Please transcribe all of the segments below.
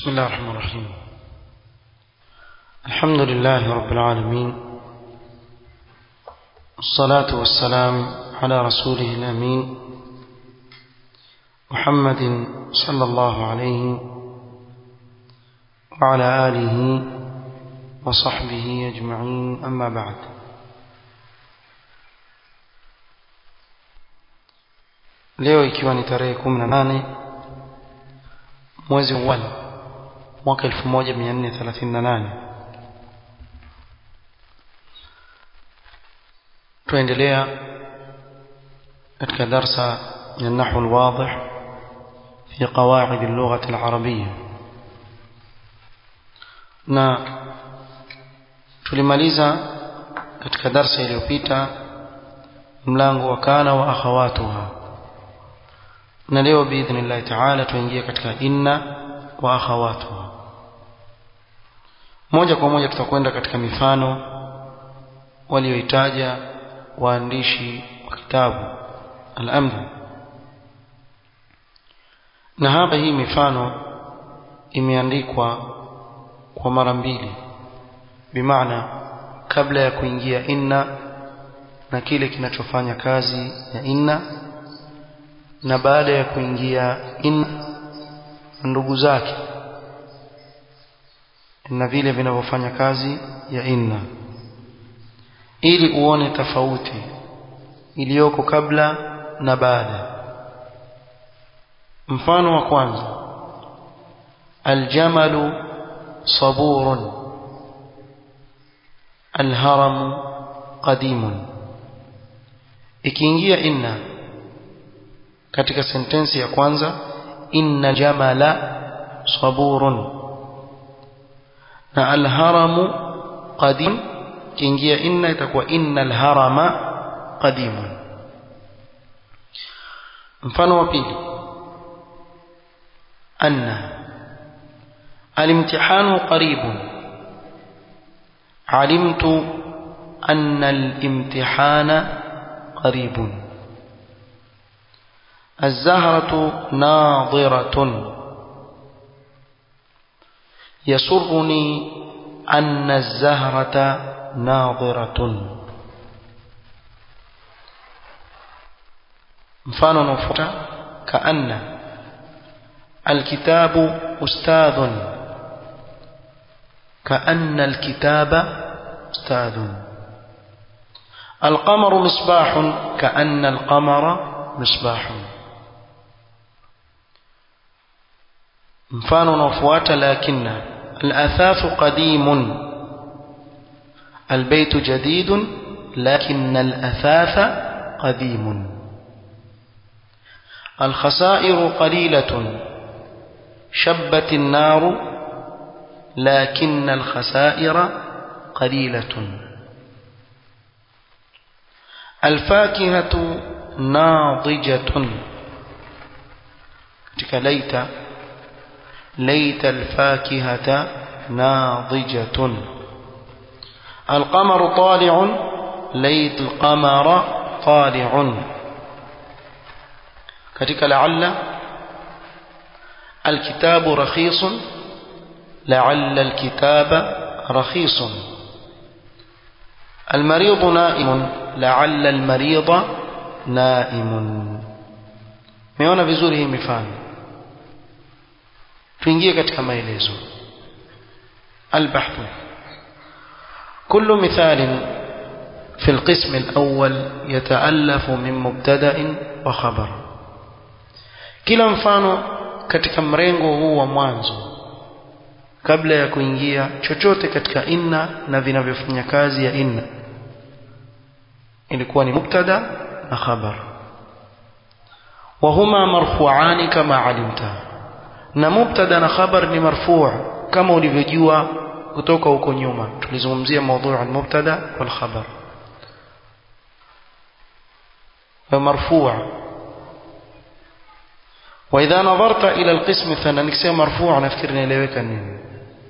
بسم الله الرحمن الرحيم الحمد لله رب العالمين الصلاة والسلام على رسوله الأمين محمد صلى الله عليه وعلى آله وصحبه أجمعين أما بعد leo ikiwa ni tarehe 18 mwezi wa mwaka 1438 tuendelea katika darsa ya nahwu alwadih fi qawaid اللغة العربية na tulimaliza katika darsa iliyopita mlango wa kana wa akhawatuha na leo biidhnillahi taala tuingie katika inna wa akhawatuha moja kwa moja tutakwenda katika mifano walioitaja waandishi wa kitabu al-amdh na hapa hii mifano imeandikwa kwa mara mbili bimaana kabla ya kuingia inna na kile kinachofanya kazi ya inna na baada ya kuingia inna ndugu zake na vile vinavyofanya kazi ya inna ili uone tofauti iliyoko kabla na baada mfano wa kwanza aljamalu saburun alharamu qadimun ikiingia inna katika sentensi ya kwanza inna jamala saburun na alharamu qadim kiingia inna itakuwa innal harama qadimun mfano wa pili anna الامتحان قريب علمت أن الامتحان قريب الزهرة ناظرة يسرني أن الزهرة ناظرة mfano unaofuata kaanna alkitabu ustadhun kaanna alkitaba ustadhun alqamaru misbahun kaanna alqamara misbahun mfano unaofuata lakinna alathafu qadimun albaytu jadidun lakinna alathafa qadimun الخسائر قليلة شبت النار لكن الخسائر قليلة الفاكهة ناضجة ليت ليت الفاكهة ناضجة القمر طالع ليت القمر طالع katika la'alla alkitabu rakhisun la'alla alkitaba rakhisun المريض نائم لعل المريض نائم meona vizuri hii mifano tuingie katika maelezo البحث كل مثال في القسم الأول يتألف من مبتدأ وخبر kila mfano katika mrengo huu wa mwanzo kabla ya kuingia chochote katika inna na vinavyofanya kazi ya inna ilikuwa ni mubtada na khabar wahuma marfu'ani kama alimta na mubtada na khabar ni marfu' kama ulivyojua kutoka huko nyuma tulizungumzia mada al-mubtada wal khabar marfu' وإذا نظرت إلى القسم الثاني نكسي مرفوع نفكر نلويك النين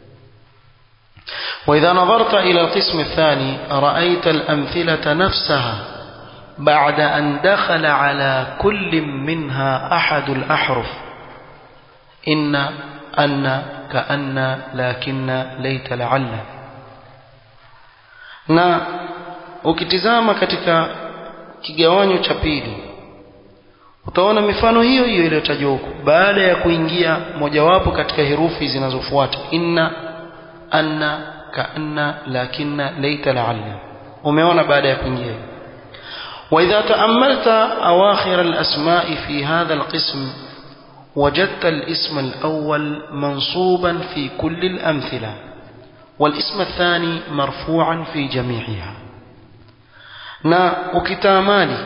وإذا نظرت إلى القسم الثاني رأيت الأمثلة نفسها بعد أن دخل على كل منها أحد الأحرف إن أن كأن لكن ليت لعل na ukitizama katika kigawanyo cha pili utaona mifano hiyo hiyo iliyotajwa huko baada ya kuingia mojawapo katika herufi zinazofuata inna anna kaanna lakinna laita laalla umeona baada ya kuingia واذا تاملت اواخر الاسماء في هذا القسم وجدت الاسم الاول منصوبا في كل الامثله والاسم الثاني مرفوعا في جميعها na ukitamani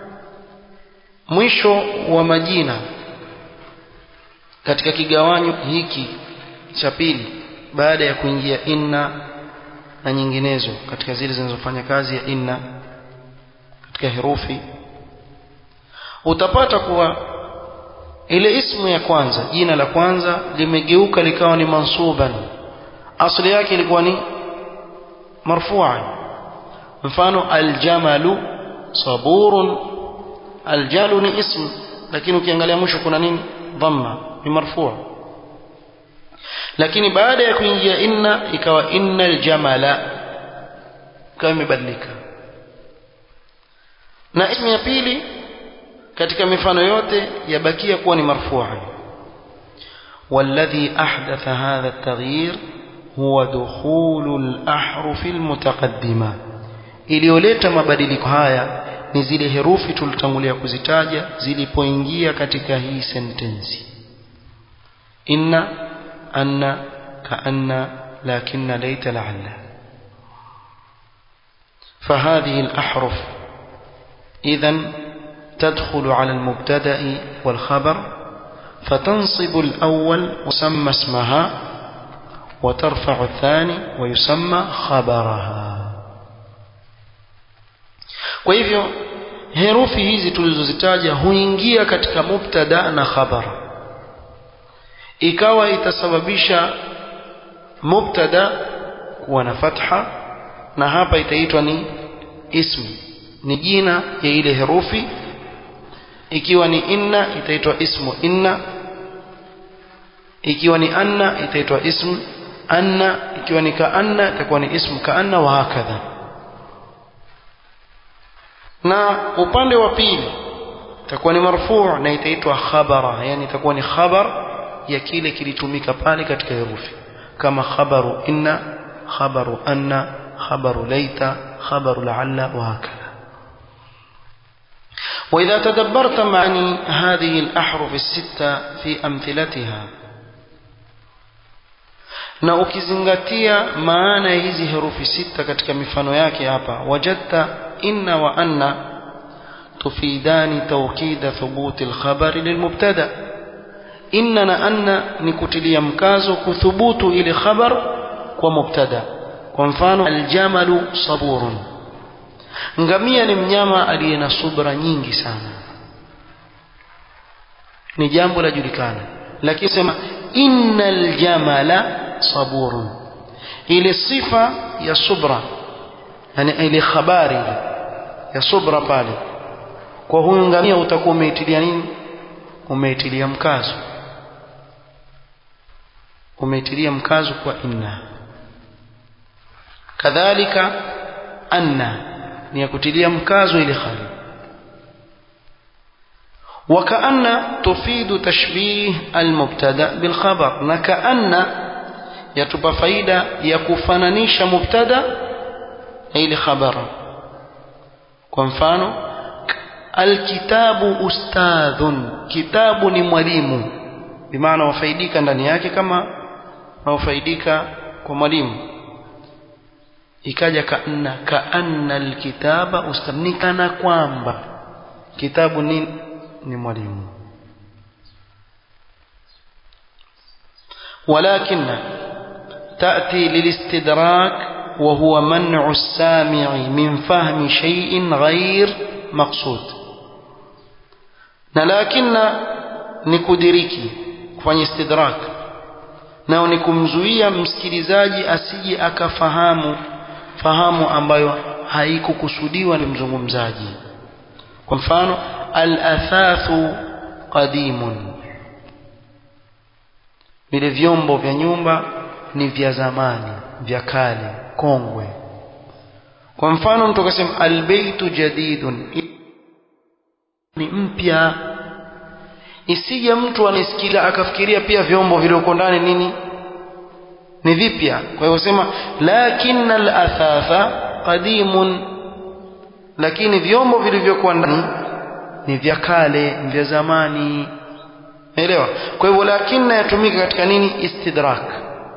mwisho wa majina katika kigawanyo hiki cha pili baada ya kuingia inna na nyinginezo katika zile zinazofanya kazi ya inna katika herufi utapata kuwa ile ismu ya kwanza jina la kwanza limegeuka likawa ni mansuban asli yake ilikuwa ni marfu'an mfano aljamalu saburun aljalu ni ism lakini ukiangalia mwisho kuna nini dhamma ni marfu' lakini baada ya kuingia inna ikawa innal jamala kama imebadilika na ismu ya pili katika mifano yote yabakia kuwa ni marfu'an والذي أحدث هذا التغيير هو دخول الأحرف المتقدمة iliyoleta mabadiliko haya ni zile herufi tulitangulia kuzitaja zilipoingia katika hii sentensi inna anna kaanna lakinna laita laalla فهذه الأحرف إذا تدخل على المبتدأ والخبر فتنصب الأول وسمى اسمها وترفع الثاني ويسمى خبرها kwa hivyo herufi hizi tulizozitaja huingia katika mubtada na khabar ikawa itasababisha mubtada kuwa na fatha na hapa itaitwa ni ismi ni jina ya ile herufi ikiwa ni inna itaitwa ismu inna ikiwa ni anna itaitwa ismu anna ikiwa ni kaanna itakuwa ni ismu kaanna wa hakadha na upande wa pili itakuwa ni marfu' na itaitwa khabara yani itakuwa ni khabar ya kile kilitumika pale katika herufi kama khabaru inna khabaru anna khabaru laita khabaru la'alla wa hakadha وإذا تدبرت معاني هذه الأحرف الستة في أمثلتها na ukizingatia maana ya hizi herufi sita katika mifano yake hapa wajadta inna wa anna tufidani tawkida thubuti alkhabari lilmubtada inna na anna ni kutilia mkazo kuthubutu ile khabar kwa mubtada kwa mfano aljamalu saburun ngamia ni mnyama aliye na subra nyingi sana ni jambo la julikana lakini sema innal jamala saburun ile sifa ya subra yani ile habari ya subra pale kwa huyu ngamia utakuwa umeitilia nini umeitilia mkazo umeitilia mkazo kwa inna kadhalika anna ni ya kutilia mkazo ile khali وكأن تفيد تشبيه المبتدا بالخبر نكأن يتبى فايدة يكفنانيش مبتدا إلى خبر كمفانو الكتاب أستاذ كتاب mwalimu بمعنى wafaidika ndani yake kama wafaidika kwa mwalimu ikaja kaanna kaanna alkitaba ustadh kana kwamba kitabu ni ni mwalimu ولكن تأتي للاستدراك وهو منع السامع من فهم شيء غير مقصود لكن نكدريكي kufanya istidrak nao ni kumzuia msikilizaji asije akafahamu fahamu ambayo haikukusudiwa ni mzungumzaji kwa mfano al-athathu qadimun vile vyombo vya nyumba ni vya zamani vya kale kongwe kwa mfano mtu akasema albaytu jadidun ni mpya isije mtu anisikia akafikiria pia vyombo vilivyoko ndani nini ni vipya kwa hivyo sema lakinna al-athatha qadimun lakini vyombo vilivyokuwa ndani ni vya kale ni vya zamani elewa kwa hivyo lakinna yatumika katika nini istidrak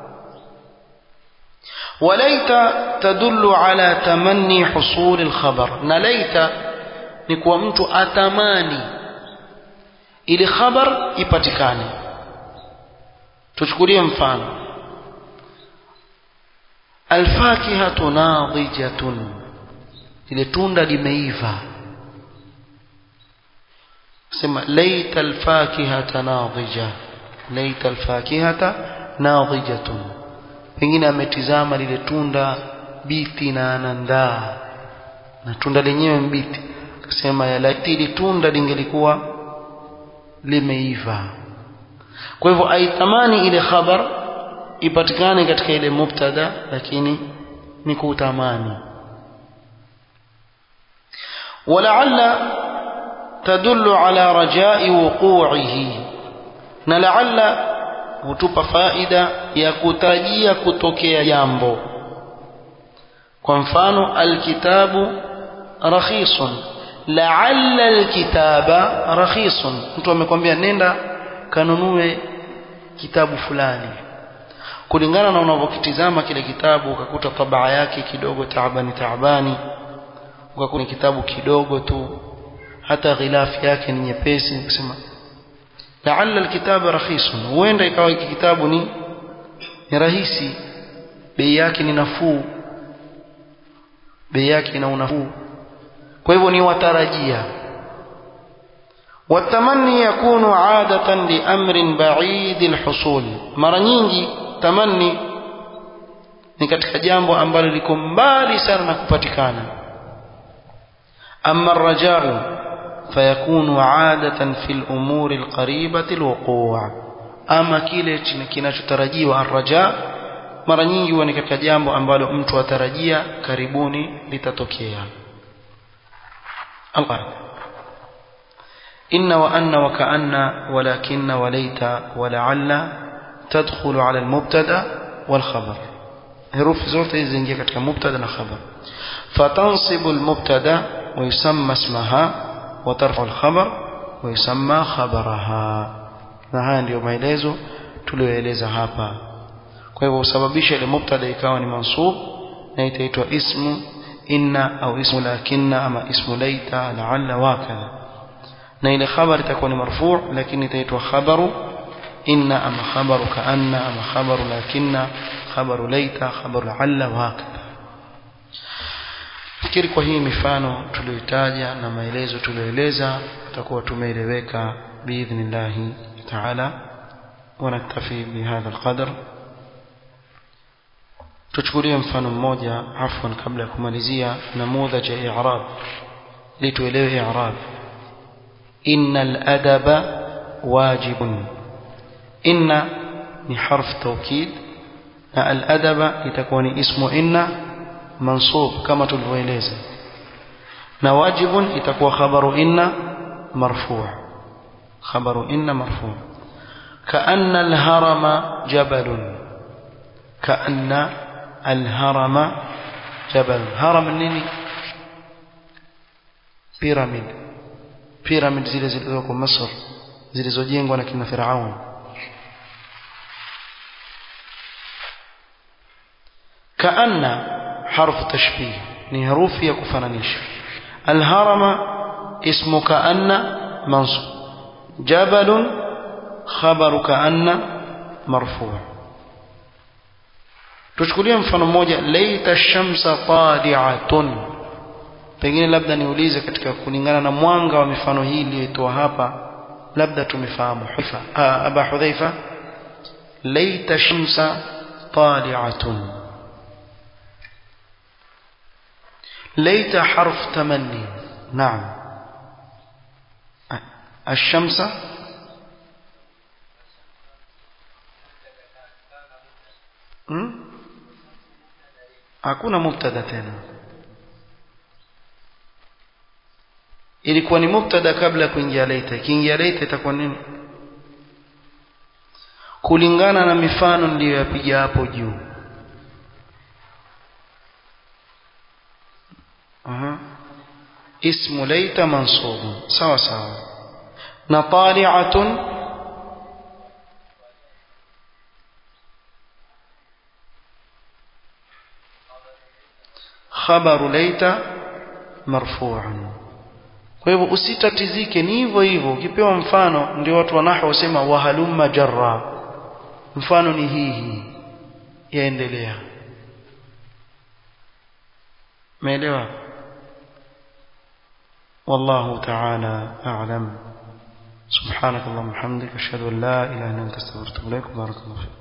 walaita tadullu ala tamanni husul al-khabar na laita ni kuwa mtu atamani ili khabar ipatikane tuchukulie mfano alfakihatu nadijatun ile tunda limeiva sema laita alfakihata nadija laita alfakihata nadijatun pengine ametizama lile tunda biti na anandaa na tunda lenyewe mbiti akasema ya laiti ile tunda lingelikuwa limeiva kwa hivyo aitamani ile khabar ipatikane katika ile mubtada lakini ni kutamani ولعل تدل على رجاء وقوعه na laalla hutupa faida ya kutarajia kutokea jambo kwa mfano alkitabu rakhisun laalla alkitaba rakhisun mtu amekwambia nenda kanunue kitabu fulani kulingana na unavyokitizama kile kitabu ukakuta tabaa yake kidogo taabani taabani ukakuta kitabu kidogo tu hata ghilafi yake ni nyepesi kusema laalla alkitaba rakhisun huenda ikawa hiki kitabu ni ni rahisi bei yake ni nafuu bei yake ina unafuu kwa hivyo ni watarajia والتمني يكون عادة لأمر بعيد الحصول mara nyingi tamanni ni katika jambo ambalo liko mbali sana na kupatikana أما الرجاء فيكون عادة في الأمور القريبة الوقوع أما kile kinachotarajiwa arraja mara nyingi huwa ni katika jambo ambalo mtu atarajia karibuni litatokea القرن إن وأن وكأن ولكن وليت ولعل تدخل على المبتدا والخبر حروف zote hizi zingia katika mubtada na khabar fatansibu almubtada ويسمى اسمها وترفع الخبر ويسمى خبرها na haya ndio maelezo tuliyoeleza hapa kwa hivyo usababisha ile mubtada ikawa ni mansub na itaitwa ismu inna au ismu lakinna ama ismu laita laalla wakadha na ile khabar itakuwa ni marfu' lakini itaitwa khabaru inna ama khabaru kaanna ama khabaru lakinna khabaru laita khabaru laalla wakadha fikiri kwa hii mifano tuliyoitaja na maelezo tuliyoeleza tutakuwa tumeeleweka biidhnillahi taala ونكتفي بهذا القدر tuchukulie mfano mmoja afwan kabla ya kumalizia namudhaj ya i'rab ili tuelewe i'rab innal adaba wajibun inna ni harf tawkid na al adaba itakuwa ni ismu inna mansub kama tulivyoeleza na wajibun itakuwa khabaru inna marfu' khabaru inna marfu' كأن الهرم جبل كأن الهرم جبل هرم nini pyramid pyramid zile zilizoko Misri zilizojengwa na kina Firaun كأن حرف تشبيه ni herufi ya kufananisha الهرم اسم كأن منصوب جبل خبر كأن مرفوع tuchukulie mfano mmoja laita shamsa tadi'atun pengine labda niulize katika kulingana na mwanga wa mifano hii iliyotoa hapa labda tumefahamu hifa aba hudhaifa laita shamsa tadi'atun laita harf tamanni naam الشمس hmm? hakuna mubtada tena ilikuwa ni mubtada kabla kuingia laita ikiingia laita itakuwa nini kulingana na mifano niliyoyapiga hapo juu aha ismu laita mansubun sawa sawa na tali'atun khabaru laita marfu'an kwa hivyo usitatizike ni hivyo hivyo ukipewa mfano ndio watu wa nahwu wasema wahalumma jarra mfano ni hii hii yaendelea umeelewa والله تعالى أعلم سبحانك اللهم وبحمدك أشهد أن لا إله إلا أنت أستغفرك وأتوب إليك بارك الله فيك